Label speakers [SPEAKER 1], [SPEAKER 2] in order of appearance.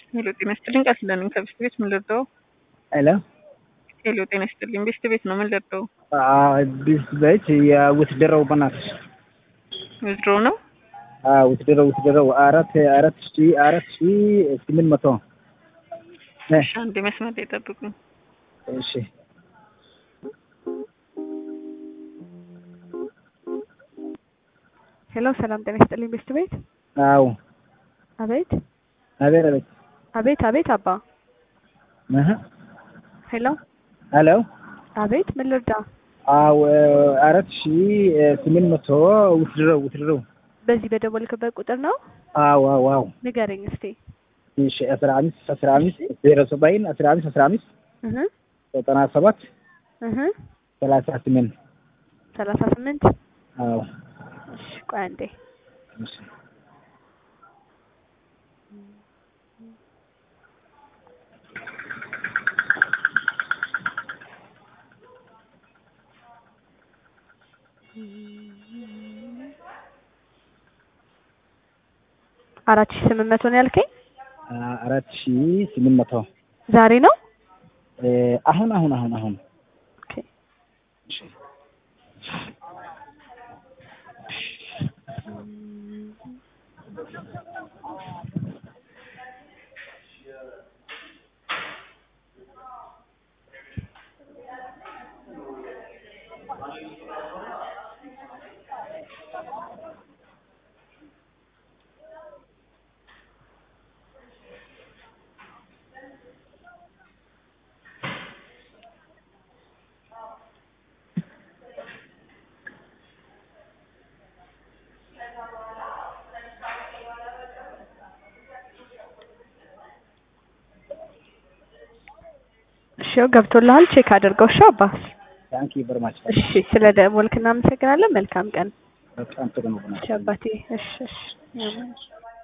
[SPEAKER 1] ሄሎ ጤና ይስጥልኝ ቃል ስለነኝ ከቤስት ቤት ምን ልርዳው?
[SPEAKER 2] ሄሎ
[SPEAKER 1] ሄሎ ጤና ይስጥልኝ ቤስት ቤት ነው ምን ልርዳው?
[SPEAKER 2] ቤስት ቤት የውትድረው በናትሽ
[SPEAKER 1] ዊዝድሮ ነው
[SPEAKER 2] ውትድረው ውትድረው አራት አራት ሺ አራት ሺ ስምንት መቶ
[SPEAKER 1] እሺ አንዴ መስመር ላይ ጠብቁኝ
[SPEAKER 2] እሺ
[SPEAKER 3] ሄሎ ሰላም ጤና ይስጥልኝ ቤስት ቤት
[SPEAKER 2] አዎ
[SPEAKER 3] አቤት
[SPEAKER 2] አቤት አቤት
[SPEAKER 3] አቤት አቤት አባ
[SPEAKER 2] እህ
[SPEAKER 3] ሄሎ
[SPEAKER 2] ሄሎ
[SPEAKER 3] አቤት ምን ልርዳ
[SPEAKER 2] አዎ አራት ሺ ስምንት መቶ ውትድረው ውትድረው
[SPEAKER 3] በዚህ በደወልክበት ቁጥር ነው
[SPEAKER 2] አዎ አዎ አዎ
[SPEAKER 3] ንገረኝ እስቲ
[SPEAKER 2] እሺ አስራ አምስት አስራ አምስት ዜሮ ሰባይን አስራ አምስት አስራ አምስት
[SPEAKER 3] እህ
[SPEAKER 2] ዘጠና ሰባት
[SPEAKER 3] እህ
[SPEAKER 2] ሰላሳ ስምንት
[SPEAKER 3] ሰላሳ ስምንት
[SPEAKER 2] አዎ
[SPEAKER 3] እሺ ቆይ አንዴ
[SPEAKER 2] እሺ
[SPEAKER 3] አራት ሺህ ስምንት መቶ ነው ያልከኝ
[SPEAKER 2] አራት ሺ ስምንት መቶ
[SPEAKER 3] ዛሬ ነው
[SPEAKER 2] አሁን አሁን አሁን አሁን
[SPEAKER 3] ኦኬ እሺ ገብቶልሃል ቼክ አድርገው እሺ አባ
[SPEAKER 2] ታንኪ ቨሪ ማች
[SPEAKER 3] እሺ ስለ ደወልክ እናመሰግናለን መልካም ቀን
[SPEAKER 2] በጣም ጥሩ ነው
[SPEAKER 3] እሺ አባቴ እሺ እሺ